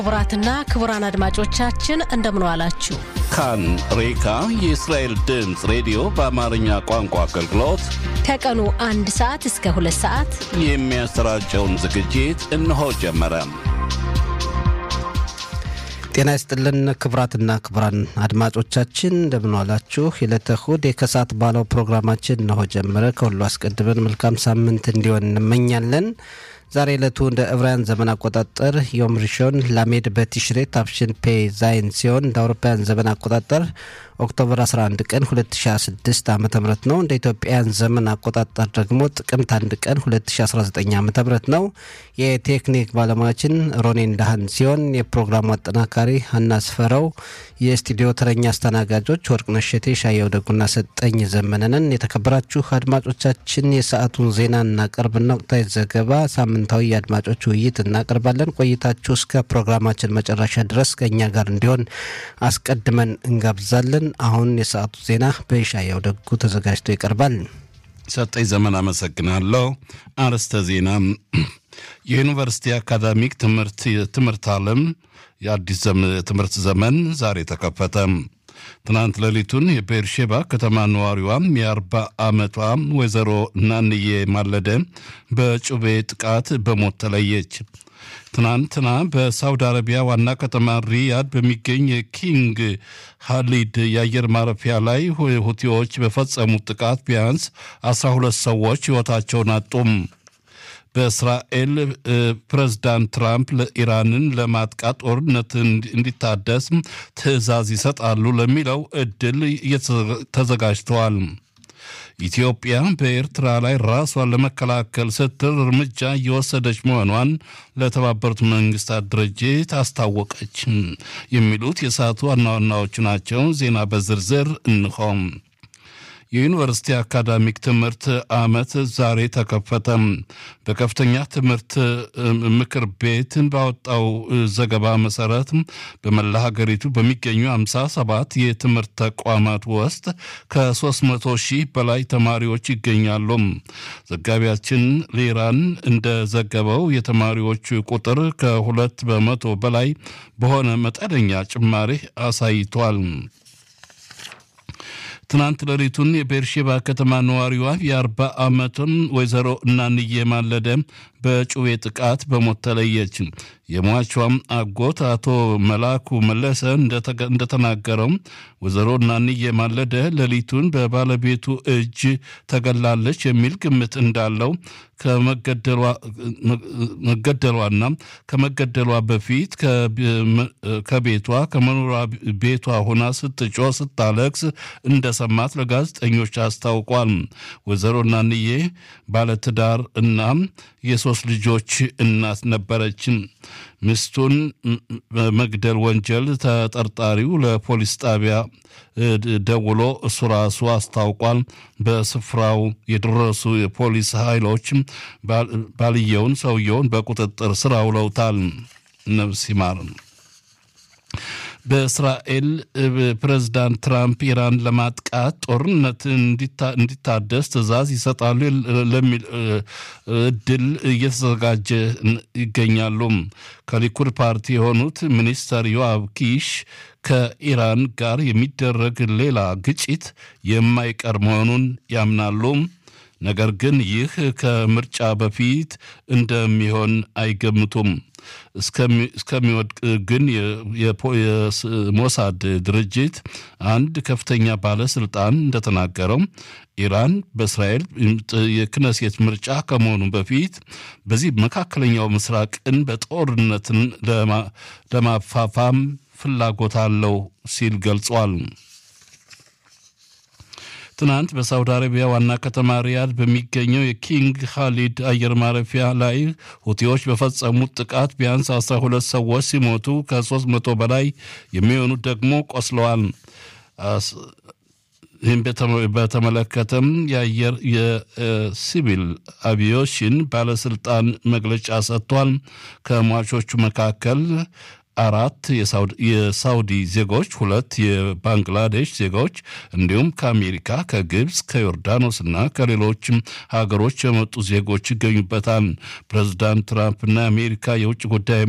ክቡራትና ክቡራን አድማጮቻችን እንደምን ዋላችሁ። ካን ሬካ የእስራኤል ድምፅ ሬዲዮ በአማርኛ ቋንቋ አገልግሎት ከቀኑ አንድ ሰዓት እስከ ሁለት ሰዓት የሚያሰራጨውን ዝግጅት እነሆ ጀመረ። ጤና ይስጥልን ክቡራትና ክቡራን አድማጮቻችን እንደምን ዋላችሁ። የዕለተ እሁድ የከሰዓት ባለው ፕሮግራማችን እነሆ ጀመረ። ከሁሉ አስቀድመን መልካም ሳምንት እንዲሆን እንመኛለን። ዛሬ ዕለቱ እንደ ዕብራውያን ዘመን አቆጣጠር ዮም ሪሾን ላሜድ በቲሽሬ ታፍሽን ፔ ዛይን ሲሆን እንደ አውሮፓውያን ዘመን አቆጣጠር ኦክቶበር 11 ቀን 2026 ዓ ም ነው። እንደ ኢትዮጵያውያን ዘመን አቆጣጠር ደግሞ ጥቅምት 1 ቀን 2019 ዓ ም ነው። የቴክኒክ ባለሙያችን ሮኔን ዳህን ሲሆን የፕሮግራሙ አጠናካሪ ሀና ስፈረው፣ የስቱዲዮ ተረኛ አስተናጋጆች ወርቅነሽ እሸቴ፣ ሻየው ደጉና ሰጠኝ ዘመነንን። የተከበራችሁ አድማጮቻችን የሰዓቱን ዜና እናቀርብና ወቅታዊ ዘገባ፣ ሳምንታዊ የአድማጮች ውይይት እናቀርባለን። ቆይታችሁ እስከ ፕሮግራማችን መጨረሻ ድረስ ከእኛ ጋር እንዲሆን አስቀድመን እንጋብዛለን። አሁን የሰዓቱ ዜና በሻየው ደጉ ተዘጋጅቶ ይቀርባል። ሰጠኝ ዘመን አመሰግናለሁ። አርዕስተ ዜና የዩኒቨርሲቲ አካዳሚክ ትምህርት ትምህርት ዓለም የአዲስ ትምህርት ዘመን ዛሬ ተከፈተ። ትናንት ሌሊቱን የቤርሼባ ከተማ ነዋሪዋ የአርባ ዓመቷ ወይዘሮ ናንዬ ማለደ በጩቤ ጥቃት በሞት ተለየች። ትናንትና በሳውዲ አረቢያ ዋና ከተማ ሪያድ በሚገኝ የኪንግ ሃሊድ የአየር ማረፊያ ላይ ሁቲዎች በፈጸሙት ጥቃት ቢያንስ 12 ሰዎች ሕይወታቸውን አጡም። በእስራኤል ፕሬዝዳንት ትራምፕ ኢራንን ለማጥቃት ጦርነት እንዲታደስ ትዕዛዝ ይሰጣሉ ለሚለው እድል ተዘጋጅተዋል። ኢትዮጵያ በኤርትራ ላይ ራሷን ለመከላከል ስትል እርምጃ እየወሰደች መሆኗን ለተባበሩት መንግስታት ድርጅት አስታወቀች። የሚሉት የሰዓቱ ዋና ዋናዎቹ ናቸው። ዜና በዝርዝር እንሆም። የዩኒቨርሲቲ አካዳሚክ ትምህርት ዓመት ዛሬ ተከፈተ። በከፍተኛ ትምህርት ምክር ቤት ባወጣው ዘገባ መሰረት በመላ ሀገሪቱ በሚገኙ 57 የትምህርት ተቋማት ውስጥ ከ300 ሺህ በላይ ተማሪዎች ይገኛሉ። ዘጋቢያችን ሊራን እንደዘገበው የተማሪዎች ቁጥር ከሁለት በመቶ በላይ በሆነ መጠነኛ ጭማሪ አሳይቷል። ትናንት ሌሊቱን የቤርሼባ ከተማ ነዋሪዋ የአርባ ዓመቱን ወይዘሮ እናንዬ ማለደ በጩቤ ጥቃት በሞት ተለየች። የሟቿም አጎት አቶ መላኩ መለሰ እንደተናገረው ወይዘሮ እናንዬ ማለደ ሌሊቱን በባለቤቱ እጅ ተገላለች የሚል ግምት እንዳለው ከመገደሏና ከመገደሏ በፊት ከቤቷ ከመኖሪያ ቤቷ ሆና ስትጮ ስታለቅስ እንደሰማት ለጋዜጠኞች አስታውቋል። ወይዘሮ እናንዬ ባለትዳር እና የሶስት ልጆች እናት ነበረች። ሚስቱን በመግደል ወንጀል ተጠርጣሪው ለፖሊስ ጣቢያ ደውሎ እሱ ራሱ አስታውቋል። በስፍራው የደረሱ የፖሊስ ኃይሎች ባልየውን ሰውየውን በቁጥጥር ስር አውለውታል። ነፍስ ይማር። በእስራኤል ፕሬዝዳንት ትራምፕ ኢራን ለማጥቃት ጦርነት እንዲታደስ ትዕዛዝ ይሰጣሉ ለሚል እድል እየተዘጋጀ ይገኛሉ። ከሊኩድ ፓርቲ የሆኑት ሚኒስተር ዮአብ ኪሽ ከኢራን ጋር የሚደረግ ሌላ ግጭት የማይቀር መሆኑን ያምናሉ። ነገር ግን ይህ ከምርጫ በፊት እንደሚሆን አይገምቱም። እስከሚወድቅ ግን የሞሳድ ድርጅት አንድ ከፍተኛ ባለስልጣን እንደተናገረው ኢራን በእስራኤል የክነሴት ምርጫ ከመሆኑ በፊት በዚህ መካከለኛው ምስራቅን በጦርነትን ለማፋፋም ፍላጎት አለው ሲል ገልጿል። ትናንት በሳውዲ አረቢያ ዋና ከተማ ሪያድ በሚገኘው የኪንግ ካሊድ አየር ማረፊያ ላይ ሁቲዎች በፈጸሙት ጥቃት ቢያንስ 12 ሰዎች ሲሞቱ ከ300 በላይ የሚሆኑት ደግሞ ቆስለዋል። ይህም በተመለከተም የአየር የሲቪል አቪዬሽን ባለስልጣን መግለጫ ሰጥቷል። ከሟቾቹ መካከል አራት የሳውዲ ዜጎች፣ ሁለት የባንግላዴሽ ዜጎች እንዲሁም ከአሜሪካ፣ ከግብፅ፣ ከዮርዳኖስ እና ከሌሎችም ሀገሮች የመጡ ዜጎች ይገኙበታል። ፕሬዚዳንት ትራምፕና የአሜሪካ የውጭ ጉዳይ